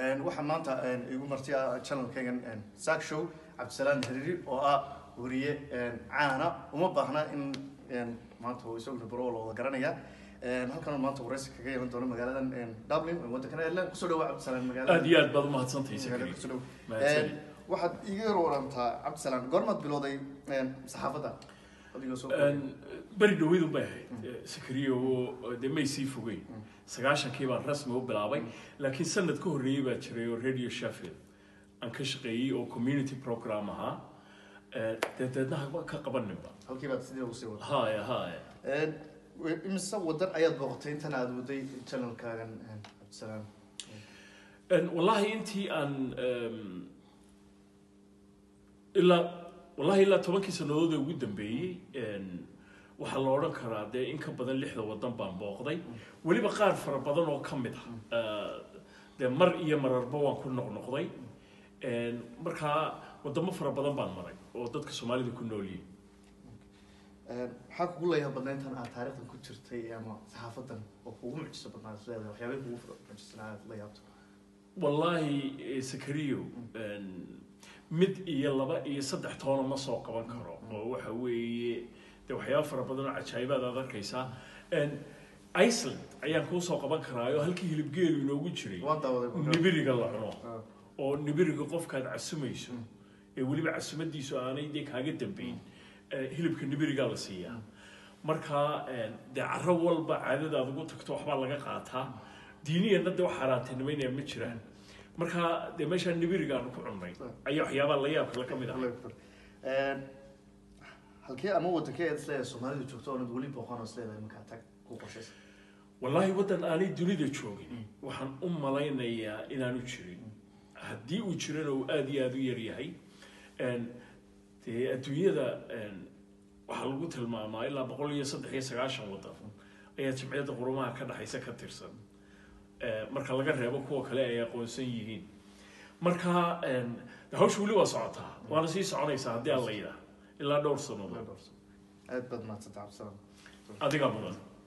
waxaa maanta igu martiya channelkaygan saak show cabdisalaan hariiri oo ah wariye caana uma baahna in maanta uu isaguna baro la wada garanaya halkan maanta waraysi kaga yeelan doono magaaladan dublin waddankana ireland kusoo dhawa cabdisalaan magaalada aad iyo aad baad umahadsantahay magaalada sakari kusoo dhaw mahadsanid waxaad iga yar warantaa cabdisalaan goormaad bilowday saxaafadda adigoo soo beri dhaweydun bay ahayd sakariya oo dee may sii fogeyn sagaashankii baan rasmi u bilaabay laakiin sanad ka horreeyey baa jiray oo radio sheffield aan ka shaqeeyey oo community program ahaa dee deedna haba ka qabaninba halkii baad sidii ugu sii wada haya haya imise wadan ayaad booqatay intan aad waday channelkaagan cabdisalaan wallahi intii aan em, ilaa wallahi ilaa tobankii sannadood ee ugu dambeeyey en, waxaa la odhan karaa dee in ka badan lixda wadan baan booqday weliba qaar fara badan oo ka mid ah Eh, dee mar iyo mararba waan ku noqnoqday En, markaa wadamo fara badan baan maray oo dadka soomaalida ku nool yihiin maxaa kugu leeyahay badna intan aad taariikhdan ku jirtay ama saxaafadan oo kugu mucjiso badnaa is leedahay waxyaabay kugu mucjisanaa aad la yaabto wallaahi eh, sakariyo en, mid iyo laba iyo saddex toona ma soo qaban karo oo waxa weeye de waxyaaba fara badan oo cajaa'ibaad aad arkaysaa En, iceland ayaan kuu soo qaban karaayo halkii hilibgeelu inoogu jiray waan daawaday nibiriga la cuno Ah. oo nibiriga qofkaad casumayso ee weliba casumadiisu aanay dee kaaga dambeyn eh, hilibka nibirigaa la siiyaa marka en, dee caro walba caadadaad ugu tagto waxbaa laga qaataa diiniyana dee wax xaaraantinimaynaya ma jiraan marka dee meeshaa nibirigaanu ku cunnay ayaa waxyaabaa la yaab kale ka mid ah halkee ama wadankee aad is leedahay soomaalidu joogto oonad weli booqan oo is leedahay markaa tag ku qorshaysa wallaahi waddan aanay dunida joogin waxaan u malaynayaa inaanu jirin haddii uu jirana uu aada iyo aada u yaryahay En, dee adduunyada en, waxaa lagu tilmaamaa ilaa boqol iyo saddex iyo sagaashan waddan ayaa jimciyadda qurumaha ka dhexaysa ka tirsan Eh, marka laga reebo kuwa kale ay aqoonsan yihiin marka en, de hawsha weli waa socotaa waana sii soconaysaa haddii aan la yidhaah ilaa dhowr sannadood aad baad mahadsanta cabdisalaan adigaa mudan